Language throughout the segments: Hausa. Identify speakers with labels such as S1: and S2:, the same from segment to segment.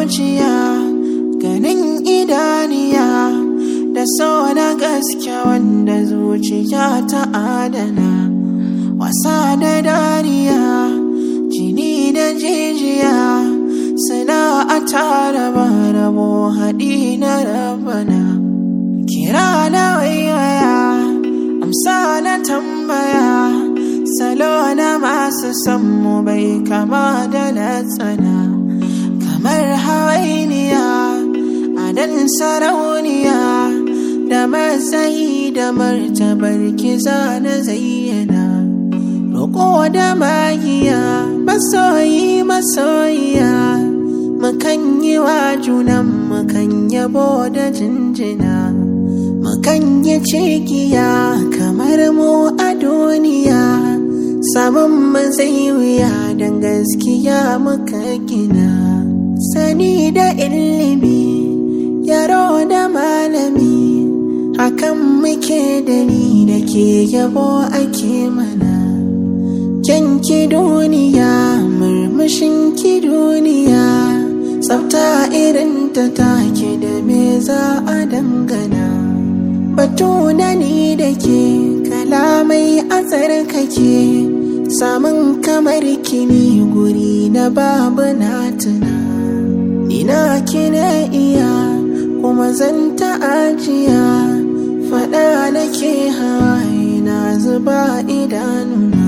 S1: zuciya ganin idaniya da so na gaske wanda zuciya ta adana wasa da dariya jini da jijiya suna a tara rabo haɗi na rabana kira na waiwaya amsa na tambaya salo na masu sammu bai kama da na tsana kamar hawainiya adan sarauniya da matsayi da martabar kiza na zayyana roƙo da magiya masoyi masoyiya mukan yi wa junan mukan yabo da jinjina mukan yi cikiya kamar mu a duniya samun mazai wuya don gaskiya muka gina sani da ilimi yaro da malami hakan muke da ni da ke yabo ake mana kyanki duniya murmushin ki duniya tsafta irin ta take da me za a dangana batu da ni da ke kalamai a tsarkake samun kamar kini guri na babu na tuna ina kina iya kuma zan ta ajiya faɗa nake hawaye na zuba idanuna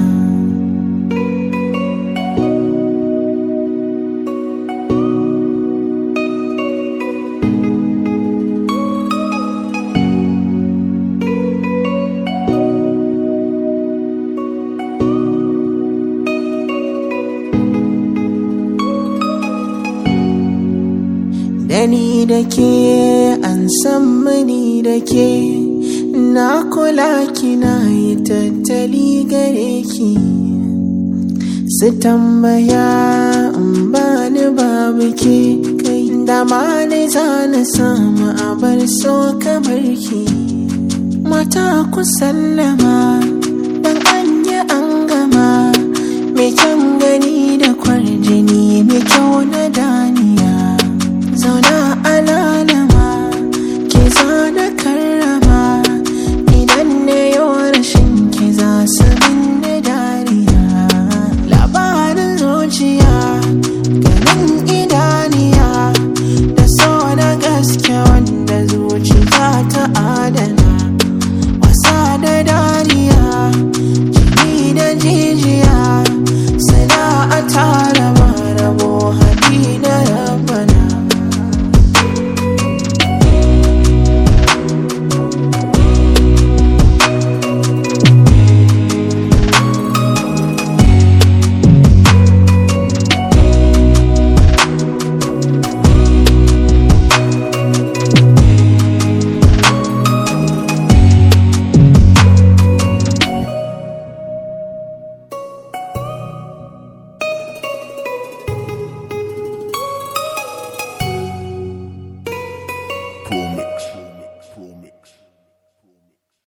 S1: Dani da ke an san mani da ke na kula kina yi tattali gare ki su tambaya in ba ni babu ke kai da ma ni za na samu abar so kamar ki mata ku sallama